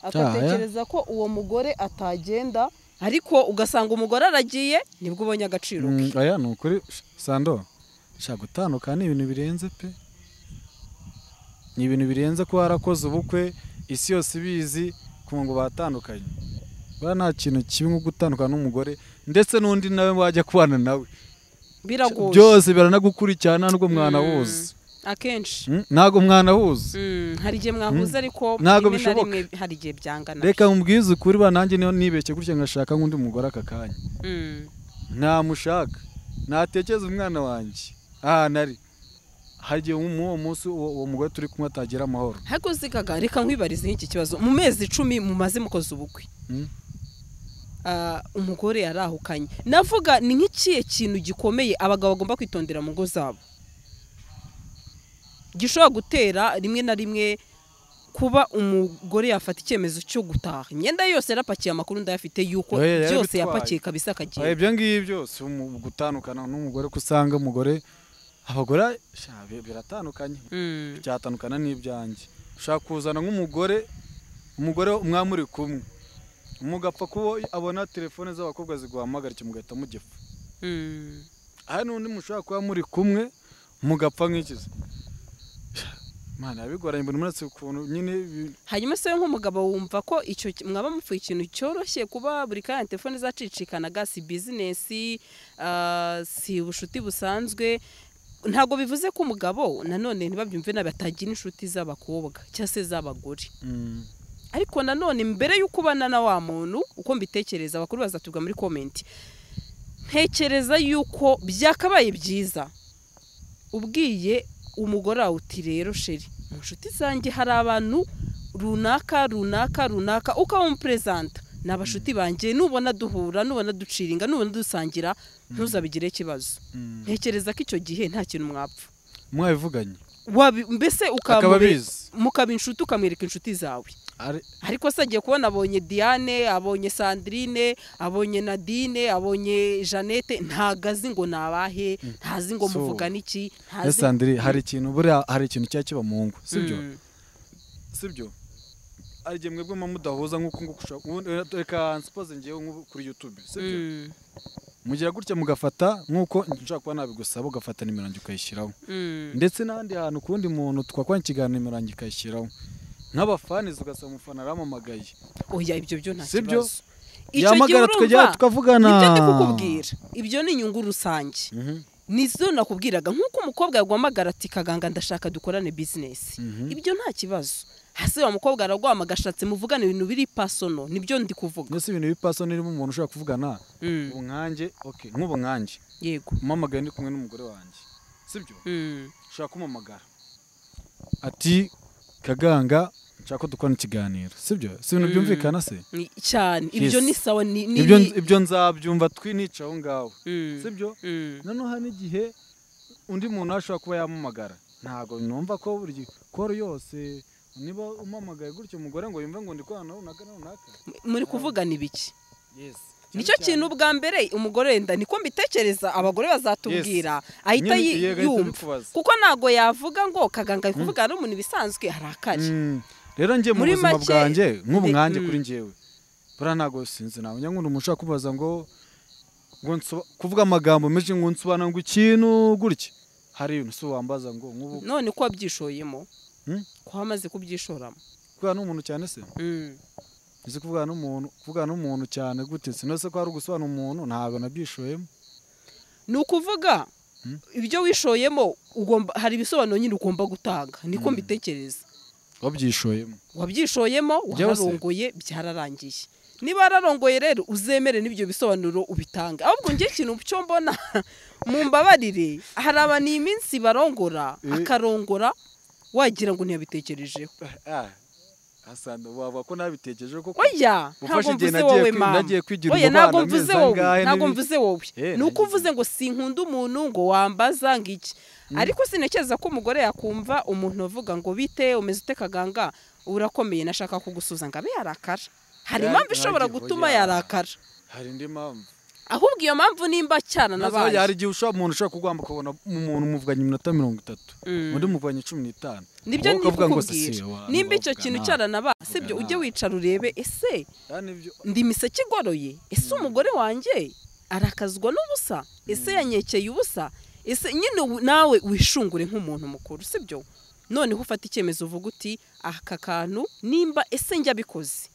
agatekereza ko uwo mugore atagenda ariko ugasanga umugore aragiye nibwo ubonye agaciro Mm, ke aya ni ukuri sh- sando shaka gutandukana ni ibintu birenze pe ni ibintu birenze kuba warakoze ubukwe isi yose ibizi ku ngo batandukanye buriya nta kintu kibi nko gutandukana n'umugore ndetse n'undi nawe wajya kubana nawe biragoye byose biranagukurikirana nubwo mwana Mm. wuzi akenshi ntabwo mwana wuzi Mm, hari igihe mwahuza ariko Ntabwo rimwe na bishoboka. rimwe hari igihe byangana reka mubwize ukuri ba nanjye niyo nibeshye gutya ngashaka nk'undi mugore aka kanya Mm, ntamushaka natekereza umwana wanjye ahantu ari hari igihe muri uwo munsi uwo uwo mugore turi kumwe atagira amahoro ariko zikaga reka nkwibarize nk'iki kibazo mu mezi icumi mumaze mukoze ubukwe Mm. ah, umugore yarahukanye navuga ni nk'ikihe kintu gikomeye abagabo bagomba kwitondera mu ngo zabo gishobora gutera rimwe na rimwe kuba umugore yafata icyemezo cyo gutaha imyenda ye yose yarapakiye amakuru ndayafite yuko Oya, yarabitwaye. byose yapakiye kabisa Aha, akagenda ibyo ngibyo si umu- gutandukana n'umugore ko usanga umugore abagore sha, bi- biratandukanye Mm, byatandukana n'ibyanjye ushaka kuzana nk'umugore umugore mwamuri kumwe mugapfa kubo abona telefone z'abakobwa ziguhamagara icyo mugahita mugifa mm, hari n'undi mushobora kuba muri kumwe mugapfa nk'ikizi mana bigoranye buri munsi ukuntu nyine bi- hanyuma se nk'umugabo wumva ko icyo ki- mwaba mupfuye ikintu cyoroshye kuba buri kanya telefone zacicikanaga si bizinesi ah, si ubucuti busanzwe ntabwo bivuze ko umugabo nanone ntibabyumve nabi atagira inshuti z'abakobwa cyangwa se z'abagore Mm, ariko nanone mbere y'uko ubana na wa muntu uko mbitekereza abakuru bazatubwa muri komenti ntekereza yuko byakabaye byiza ubwiye umugore wawe uti rero sheri mu nshuti zanjye hari abantu runaka runaka runaka ukaba umuperezanta ni abashuti banjye nubona duhura nubona duciringa nubona dusangira ntuzabigire ikibazo Mm. ntekereza ko icyo gihe nta kintu mwapfa mwabivuganye Wabi- mbese akaba ukamube- abizi mukaba inshuti ukamwereka inshuti zawe Ari- ariko se agiye kubona abonye diane abonye sandrine abonye nadine abonye jeannette ntago azi ngo ni abahe ntazi ngo So, muvugana iki ese ntazi sandire hari ikintu buriya hari ikintu cyaba kiba mu ngo sibyo Mm. sibyo hari igihe mwebwe muba mudahuza nk'uko nguko ushaka ubundi reka nsipoze ngewe nk'ubu kuri yutube sibyo Mm. mugira gutya mugafata nk'uko nshobora kuba nabigusaba ugafata nimero yanjye ukayishyiraho Mm. ndetse n'ahandi hantu ku wundi muntu twakwankiga nimero yanjye ukayishyiraho nk'abafanizi ugasaba umufana arampamagaye oya ibyo byo nta Sibyo? kibazo icyo gihe yamagara tukajya urumva tukavugana nibyo ndi kukubwira ibyo ni inyungu rusange Mhm, nizo nakubwiraga nk'uko umukobwa yaguhamagara ati kaganga ndashaka dukorane bizinesi mhm. ibyo nta kibazo hasi wa mukobwa araguhamagara ashatse muvugane ibintu biri pasono nibyo ndi kuvuga mbese ibintu bipaso nirimo umuntu ushobora kuvugana Mm. ubu nkanjye okay nk'ubu nkanjye yego umamagaye ndi kumwe n'umugore wanjye sibyo Mm. ushaka kumamagara ati kaganga nshaka ko dukorana ikiganiro sibyo si ibintu Mm. byumvikana se Ni- cyane ibyo Yes. ni sawa ni ni- ibyo ni- ibyo nzabyumva twinica aho ngaho Mm. sibyo Mm. noneho hari n'igihe undi muntu ashobora kuba yamamagara ntabwo numva ko buri gihe koro yose niba umamagaye gutyo umugore ngo yumve ngo ndi kubana runaka na runaka muri kuvugana ibiki yes nicyo kintu bwa mbere umugore wenda niko mbitekereza abagore bazatubwira ahita yi- yumva kuko ntago yavuga ngo kaganga ari kuvugana n'umuntu ibisanzwe harakari rero njye mu Muri buzima make- bwanjye nk'ubu Nde- nkanjye mm. kuri njyewe buriya ntabwo sinzi ntabwo njya nkunda umuntu ushobora kubaza ngo ngo nsoba- kuvuga amagambo menshi ngo nsobanura ngo ikintu gutya hari ibintu si wambaza ngo nk'ubu none ko wabyishoyemo Mm. ko wamaze kubyishoramo kubera n'umuntu cyane se Mm. Uzi kuvugana n'umuntu kuvugana n'umuntu cyane gute sinose ko hari ugusobanura umuntu ntabwo nabyishoyemo ni ukuvuga Mm. ibyo wishoyemo ugomba hari ibisobanuro nyine ugomba gutanga niko Mm. mbitekereza wabyishoyemo wabyishoyemo Byose. wararongoye byararangiye niba wararongoye rero uzemere n'ibyo bisobanuro ubitange ahubwo njye ikintu cyo mbona mu mbabarire hari abantu iyi minsi barongora Eh. akarongora wagira ngo ntiyabitekerejeho asanga wavuga ko nabitekereje koko oya Ufashe ntabwo mvuze igihe nagiye wowe kwi- mama nagiye kwigira oya umubano ntabwo amezi mvuze wowe angahe ntabwo n'ibi- mvuze wowe Eh, ni uko nagize- uvuze ngo sinkunda umuntu ngo wambaza ngo iki ariko sinekeza ko umugore yakumva umuntu uvuga ngo bite umeze ute kaganga urakomeye nashaka kugusuza ngo abe yarakara hari Ya- impamvu ishobora yagiye, gutuma oya. yarakara hari indi mpamvu ahubwo iyo mpamvu nimba cyana Nazo nabaye hari igihe ushobora umuntu ushobara kugwamba ukabona umuntu muvuganye iminota mirongo itatu Mm. undi muvuganye cumi n'itanu nibyo Wowe ndi ukavuga ngo kukubwira si, wa- nimba icyo wavugana. kintu cyaranabaye sibyo ujye Wavugana. wicara urebe ese Ya, nibyo- ndi imiseke igoroye ese umugore wanjye arakazwa n'ubusa ese yanyekeye ubusa ese nyine ubu nawe wishungure nk'umuntu mukuru sibyo noneho ufata icyemezo uvuga uti aka kantu nimba ese njya bikoze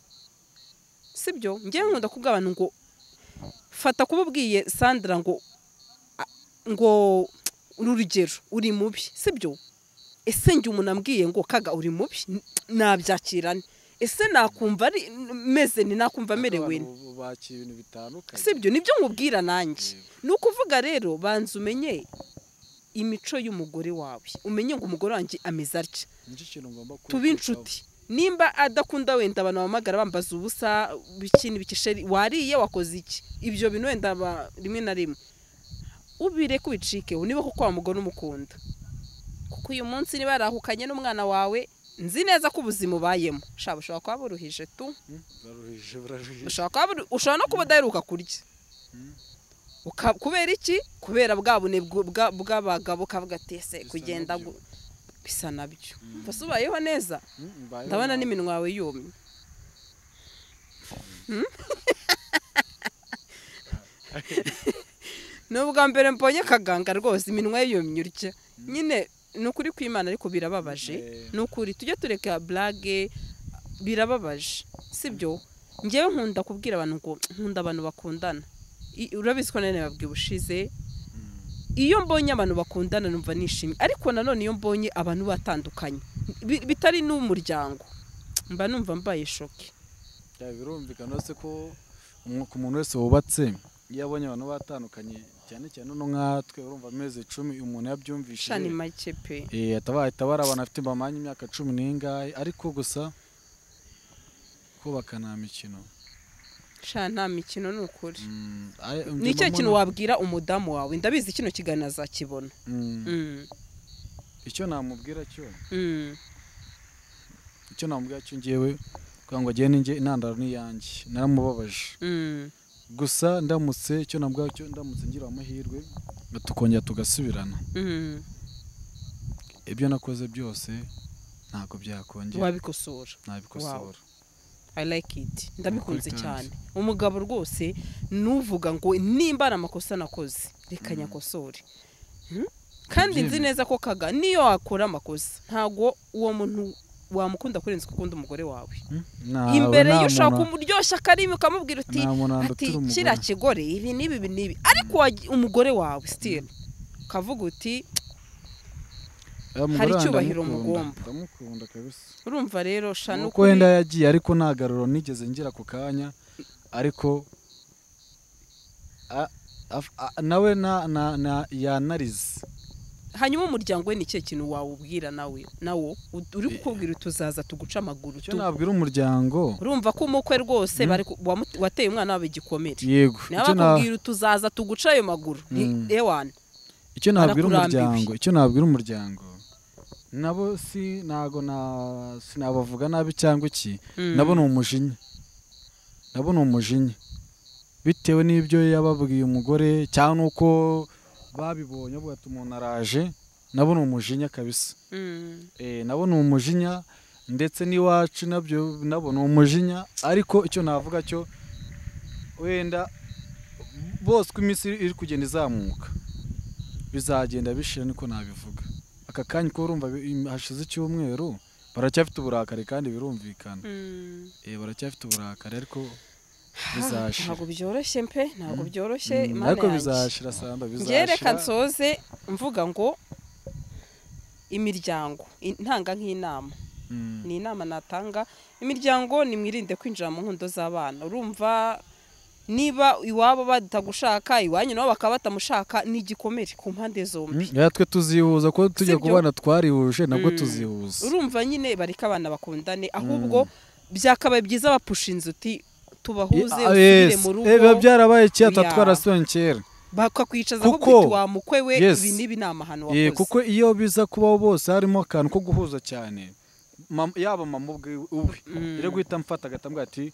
sibyo ngewe nkunda kubwira abantu ngo fata kuba ubwiye sandra ngo a- ngo uru rugero uri mubi sibyo ese njye umuntu ambwiye ngo kaga uri mubi n- nabyakirane ese nakumva ari meze ni nakumva amerewe Abantu nte bakira ibintu bitandukanye sibyo nibyo nkubwira nanjye Yego. ni ukuvuga rero banza umenye imico y'umugore wawe umenye ngo umugore wanjye ameze atya nicyo kintu ngomba kwihutishaho. tube inshuti nimba adakunda wenda abantu bamagara bambaza ubusa biki n'ibiki sheri wariye wakoze iki ibyo bintu wenda ba- rimwe na rimwe ubire kubicike niba koko wa mugore umukunda kuko uyu munsi niba yarahukanye n'umwana wawe nzi neza ko ubuzima ubayemo shaba ushobora kuba buruhije tu Mm, Bararuhije bararuhije ushobora kuba buru- ushobora no kuba udaheruka kurya Uka- kubera iki kubera bwa bune bw- bwa- bw'abagabo ukavuga ati ese Bisa kugenda nabyo." gu- bisa nabyo mbese ubayeho neza Mm, mbayeho ndabona nabi. n'iminwa yawe yumye Hmm? ni ubwa mbere mbonye kaganga rwose iminwa ye yumye urya nyine ni ukuri kw'imana ariko birababaje Eh. ni ukuri tujye tureka burage birababaje sibyo ngewe nkunda kubwira abantu ngo nkunda abantu bakundana I- urabizi ko nanone babwiye ubushize iyo mbonye abantu bakundana numva nishimye ariko nanone iyo mbonye abantu batandukanye bi- bitari n'umuryango mba numva mbaye shoke Ya, birumvikana se ko umwuka umuntu wese wubatse iyo abonye abantu batandukanye cyane cyane no nkatwe urumva amezi icumi uyu umuntu shani yabyumvishije make pe Eh, ataba ahita bari abantu afite bamanye imyaka cumi n'ingahe ariko gusa kubaka nta mikino sha nta mikino ni ukuri Mm, aye, njye ni icyo mama kintu na- wabwira umudamu wawe ndabizi kino kiganiro azakibona Mm, Mm, icyo namubwira cyo mm. icyo namubwira cyo ngewe kugira ngo agende njye intandaro ni iyanjye naramubabaje Mm, gusa ndamutse icyo namubwira cyo ndamutse ngira amahirwe tukongera tugasubirana mm. ibyo nakoze byose ntabwo byakongera wabikosora nabikosora i like it ndabikunze kandi. cyane umugabo rwose nuvuga ngo nimba ari amakosa nakoze reka nyakosore Hmm? kandi nzi Ndabyemera. neza ko kaga niyo wakora amakosa ntabwo uwo muntu wamukunda kurenza uko ukunda umugore wawe Mm, ntawe imbere namubona- iyo ushaka kumuryoshya akarimi ukamubwira uti nta muntu ati wandatira umugore." kiriya kigore ibi n'ibi ibi n'ibi ariko wagi- umugore wawe sitiri ukavuga uti Ya, umugore hari wanjye icyubahiro ndamukunda, mugomba. ndamukunda kabisa urumva rero sha nuko nuko wenda yagiye ariko nta garuro nigeze ngira ako kanya ariko a- af- a- nawe na- na- na- yanarize hanyuma umuryango we ni ikihe kintu wawubwira nawe nawo U- uri kukubwira utuzaza tuguca amaguru icyo tu nabwira umuryango urumva ko umukwe rwose bari ku- wamu- wateye umwana wabo igikomere yego niba icyo na- bakubwira utuzaza tuguca ayo maguru ni Mm. ewana icyo nabwira barakurambiwe. umuryango icyo nabwira umuryango nabo si ntago na- sinabavuga nabi cyangwa iki Mm. nabo ni umujinya nabo ni umujinya bitewe n'ibyo yababwiye umugore cyangwa n'uko babibonye bavuga ati umuntu araje nabo ni umujinya kabisa Mm. Eh, nabo ni umujinya ndetse n'iwacu nabyo nabo ni umujinya ariko icyo navuga cyo wenda bose uko iminsi iri kugenda izamuka bizagenda bishira niko nabivuga aka kanya ko urumva bi- hashize icyumweru baracyafite uburakari kandi birumvikana Mm. Eh, baracyafite uburakari ariko Ah, bizashira ntabwo byoroshye mpe ntabwo byoroshye Mm, imana ariko yanjye bizashira samba njye reka bizashira nsoze mvuga ngo imiryango intanga nk'inama Mm, ni inama natanga imiryango nimwirinde kwinjira mu nkundo z'abana urumva niba iwabo batagushaka iwanyu nabo bakaba batamushaka ni igikomere ku mpande zombi mm, natwe tuzihuza ko tujya Sibyo? ku bana twarihuje nabwo Mm. tuzihuza urumva nyine bareka abana bakundane ahubwo byakabaye byiza bapusha inzu uti tubahuze Ah, usubire yes. mu rugo Eh, biba byarabaye kera Yeah. twarasobanye kera bakakwicaza Kuko- ahubwo uti wa mukwe we Yes. ibi n'ibi ni amahano wakoze Eh, kuko iyo biza kubaho bose harimo akantu ko guhuza cyane Mam- yaba mama ubwe uwe Mm. iri guhita amfata agatambwa ati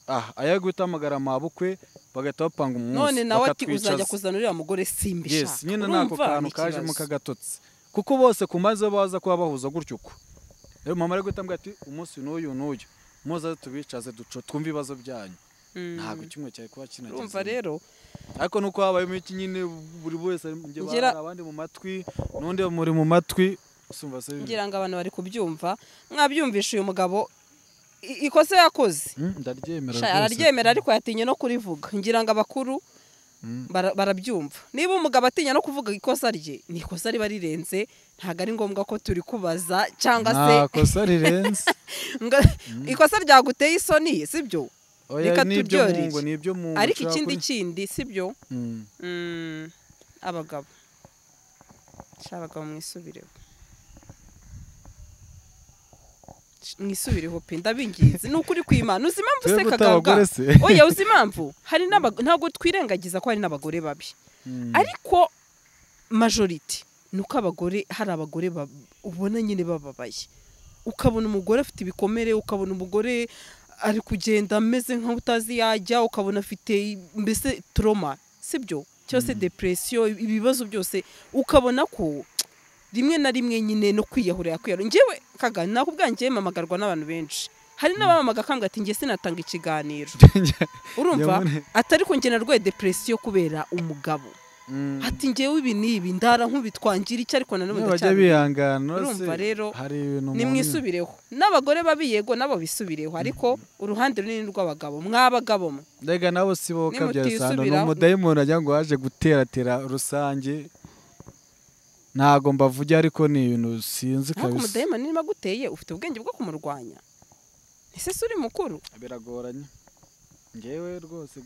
ah aya guhita ahamagara mabukwe bagahita bapanga umunsi none nawe ati bakatwicaza." uzajya kuzana uriya mugore simbishaka yes nyine nako kantu kajemo kagatotsi kuko bose ku maze baza kuba bahuza gutyo uko rero mama ari guhita ambwira ati umunsi n'uyu n'uyu muze tubicaze duco twumve ibibazo byanyu ntabwo kimwe cyari kuba kinageze urumva rero ariko nuko habayemo iki nyine buri wese njye Ngira- hari abandi mu matwi n'undi muri mu matwi usumva se ngira ngo abantu bari kubyumva mwabyumvisha uyu mugabo i- ikosa yakoze Mm, ndaryemera Sha, rwose. araryemera ariko yatinye no kurivuga ngira ngo abakuru Mm. bara- barabyumva niba umugabo atinya no kuvuga ikosa rye ni ikosa riba rirenze ntabwo ari ngombwa ko turi kubaza cyangwa se nta kosa rirenze ngo- ikosa ryaguteye isoni sibyo oya Reka nibyo mu turyorere. ngo nibyo mu ngo ariko ushaka ikindi kuri- kindi sibyo Mm. Mm, abagabo sha abagabo mwisubireho Sh- mwisubireho pe ndabinginze ni ukuri kw'imana uzi impamvu se Twebwe kagaga utabagore se? oya uzi impamvu hari n'aba- ntabwo twirengagiza ko hari n'abagore babi Mm. ariko majoriti ni uko abagore hari abagore ba- ubona nyine bababaye ukabona umugore afite ibikomere ukabona umugore ari kugenda ameze nk'aho utazi yajya ukabona afite i- mbese toroma sibyo cyose depresiyo i- ibibazo byose ukabona ko rimwe na rimwe nyine no kwiyahura yakwiyahura ngewe kaga nakubwira ngewe mpamagarwa n'abantu benshi hari n'abamamaga akambwira ati ngewe sinatanga ikiganiro urumva Yabone- atari ko njye narwaye depresiyo kubera umugabo Mm. ati ngewe ibi n'ibi ndara nk'ubitwangira iki ariko nanone Niyo bajya ndacyari bihangana Urumva se, rero, hari ibintu ni umuntu- mwisubireho n'abagore babi yego nabo bisubireho ariko uruhande runini rw'abagabo mw'abagabo mwe Mbega nabo si bo kabyara sano ni Nimutisubiraho. umudayimoni wagira ngo waje guteratera rusange ntago mbavugira ariko ni ibintu sinzi ntabwo kabisa umudayimoni niba aguteye ufite ubwenge bwo kumurwanya ese si uri mukuru biragoranye ngewe rwose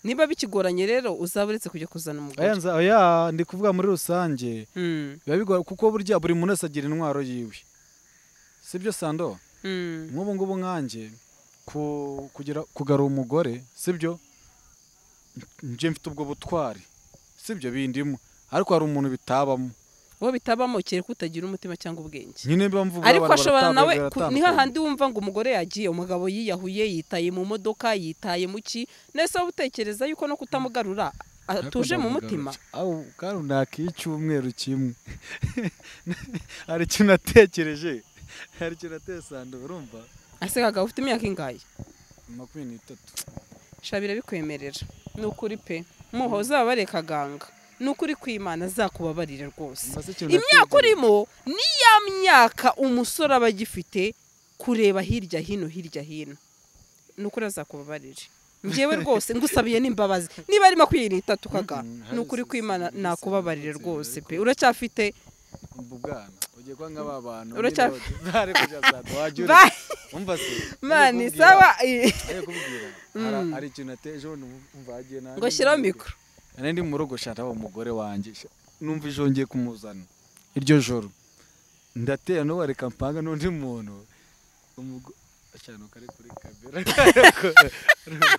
niba bikigoranye rero uzaba uretse kujya kuzana umugore ayanza oya ndi kuvuga muri rusange Mm, biba bigoye kuko burya buri muntu wese agira intwaro yiwe sibyo sando Mm. nk'ubu ngubu nkanjye ku- kugira kugarura umugore sibyo njye mfite ubwo butwari sibyo bindimo ariko hari umuntu bitabamo uwo bitabamo kereka utagira umutima cyangwa ubwenge nyine mba mvuga ariko abantu ashobora nawe baratabwa, ku- ni baratandukanye. hahandi wumva ngo umugore yagiye umugabo yiyahuye yitaye mu modoka yitaye mu ki nese wowe utekereza yuko no kutamugarura atuje mu mutima aho kandi ntakicyumweru kimwe hari ikintu natekereje hari ikintu natesande urumva ese kagabo ufite imyaka ingahe makumyabiri n'itatu shabira bikwemerera ni ukuri pe muhoza babare kaganga ni ukuri kwimana azakubabarire rwose Mbaze ikintu imyaka natekereje. urimo ni ya myaka umusore aba agifite kureba hirya hino hirya hino ni ukuri azakubabarire njyewe rwose ngusabiye n'imbabazi niba ari makumyabiri n'itatu kaga Mm, ni ukuri hari- kwimana hari- nakubabarire hari- rwose pe ariko- uracyafite umva ubwana ugiye kuba nk'aba bantu Uracya- bari kujyasaga wajya uri Bye. umva se mani ari sawa kubwira hari Mm. hari ikintu nateje ubu umva hagiye nanjye ngo shyiraho mikoro nari ndi mu rugo shaka umugore wanjye sha- numva ijongeye kumuzana iryo joro ndatera n'uwareka mpanga n'undi muntu umugo- Shana, ukari kuri kamera. Bavuga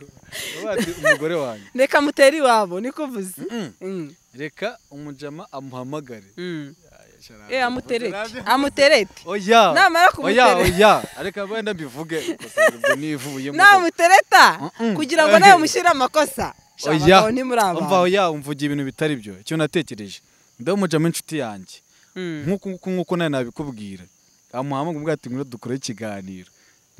bati, umugore wanjye reka mutere iwabo niko uvuze Mm. Mm, reka umujama amuhamagare mm. Shana, Eh, amuterete nabyo- amuterete oya Namara oya kumutereta. oya areka wenda mbivuge ubwo nivuye namutereta Mm-mm. kugira ngo nawe mushyire amakosa oya shamagabo ntimuri umva abantu oya umvuga ibintu bitari byo icyo natekereje ndamujamo inshuti yanjye Mm. nk'uku nguku nk'uko nawe nabikubwira amuhamagara ubwo ati ngwino dukore ikiganiro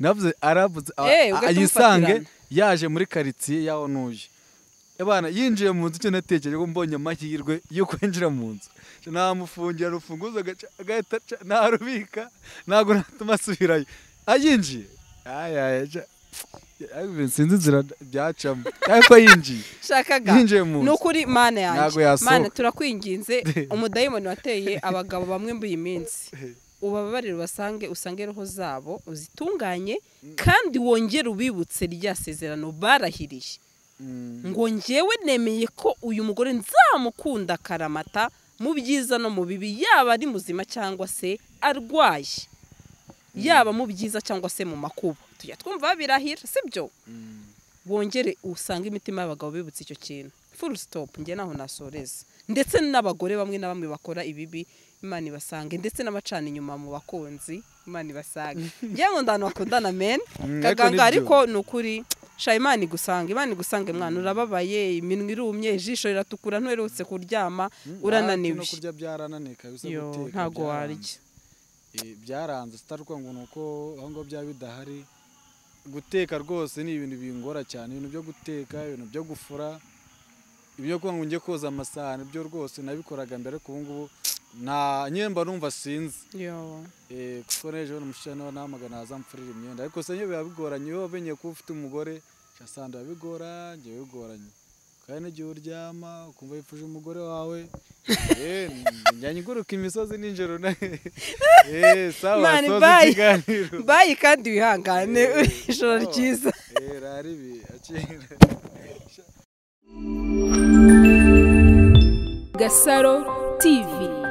navuze aravuze a- Eh, a- ugahita yisange umufatirana. yaje muri karitsiye yaho nuje abana yinjiye mu nzu icyo natekereje ko mbonye amahirwe yo kwinjira mu nzu namufungira urufunguzo agaca- agahita aca, ntarubika ntabwo natuma asubirayo ayinjiye Ay, ay, aca. Ay, sinzi inzira byacamo ariko yinjiye shakaga yinjiye mu ni nzu ukuri mana Ntabwo yanjye yasohoka. mana turakwinginze umudayimoni wateye abagabo bamwe muri iyi minsi ubababarire ubasange usange roho zabo uzitunganye kandi wongere ubibutse rya sezerano barahiriye Mm. ngo njyewe nemeye ko uyu mugore nzamukunda akaramata mu byiza no mu bibi yaba ari muzima cyangwa se arwaye yaba mu byiza cyangwa se mu makuba tujya twumva birahira sibyo bongere usange imitima y'abagabo bibutse icyo kintu full stop njye naho nasoreza ndetse n'abagore bamwe na bamwe bakora ibibi imana ibasange ndetse n'abacana inyuma mu bakunzi imana ibasange njye nkunda ahantu bakundana men Mm, ariko kaganga nibyo. ariko ni ukuri sha imana igusanga imana igusanga mwana urababaye iminwa irumye ijisho riratukura ntuherutse kuryama Ah, no urananiwe kurya byarananiye kabisa yo guteka ntabwo byaranze. warya Eh, byaranze sitaruka ngo nuko aho ngaho byaba bidahari guteka rwose ni ibintu bingora cyane ibintu byo guteka ibintu byo gufura ibyo kuba ngo njye koza amasahani byo rwose nabikoraga mbere ariko ubu ngubu nta nyine mba numva sinzi yo Eh, kuko n'ejo bundi umushyira nawe nahamagara naza mfurire imyenda ariko se niyo biba bigoranye iyo wamenye ko ufite umugore asanga biba bigora njyewe bigoranye kandi n'igihe uryama ukumva wifuje umugore wawe eh, njya nguruka imisozi nijoro na eh, sawa Mani, soza bye. ikiganiro bayi kandi wihangane Eh, ijoro sawa. ryiza Eh, rari bi akira Gasaro TV